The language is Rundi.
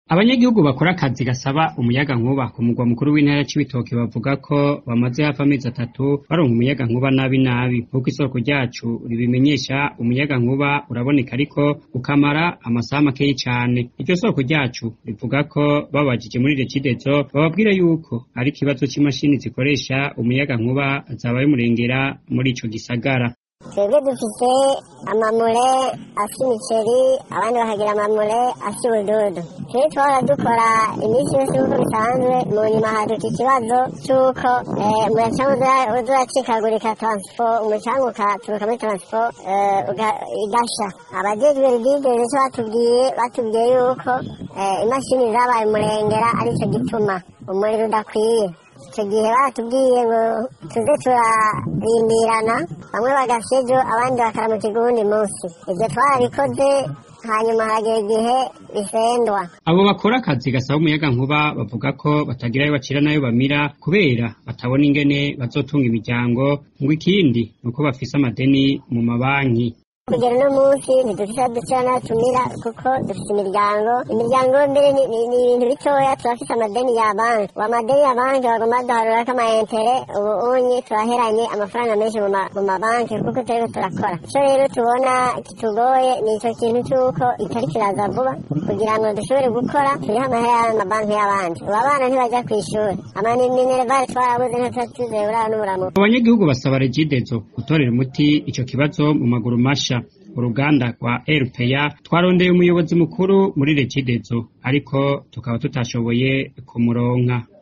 Abanyagihugu bakora akazi gasaba umuyagankuba ku mugwa mukuru w'intara ya Cibitoke bavuga ko bamaze hafi amezi atatu baronka umuyagankuba nabi nabi nk'uko isoko ryacu ribimenyesha umuyagankuba uraboneka ariko ukamara amasaha makeyi cane iryo soko ryacu rivuga ko babajije muri Regideso bababwira yuko ari ikibazo c'imashini zikoresha umuyagankuba zabaye umurengera muri ico gisagara twebwe dufise amamure afise imiceri abandi bakagira amamure afise ubududu twebwe twahora dukora iminsi yose nk'uko bisanzwe mu nyuma haduka ikibazo c'uko umucanga uza uracikagurika transfo umucanga ukaturuka muri transfo igasha abajejwe rigide nico batubwiye batubwiye yuko imashini zabaye umurengera arico gituma umuriro udakwiye icyo gihe baratubwiye ngo tuze turarindirana bamwe bagafya ejo abandi bakaramukirwa uwundi munsi ibyo twarabikoze hanyuma hagera igihe bisendwa abo bakora akazi gasaba umuyagankuba bavuga ko batagira ayo bacira n'ayo bamira kubera batabona ingene bazotunga imiryango ngo ikindi ni uko bafise amadeni mu mabanki kugera uno munsi ntidufise aho ducira n'aho tumira kuko dufise imiryango imiryango mbere ni ibintu bitoya turafise amadeni ya banki uwo amadeni ya banki bagomba duharurako amayentere ubu unyi turaheranye amafaranga menshi mu mabanki kuko turiko turakora ico rero tubona kitugoye ni ico kintu c'uko itari kiraza vuba kugira ngo dushobore gukora turiho amahera y'amabanki y'abandi ubu abana ntibaja kw'ishuri amaminerevare twarabuze ntituba tuzeye burara n'uburamuko abanyagihugu basaba regidezo gutorera umuti ico kibazo mu maguru masha uruganda rwa RPA twarondeye umuyobozi mukuru muri Regidezo ariko tukaba tutashoboye kumuronka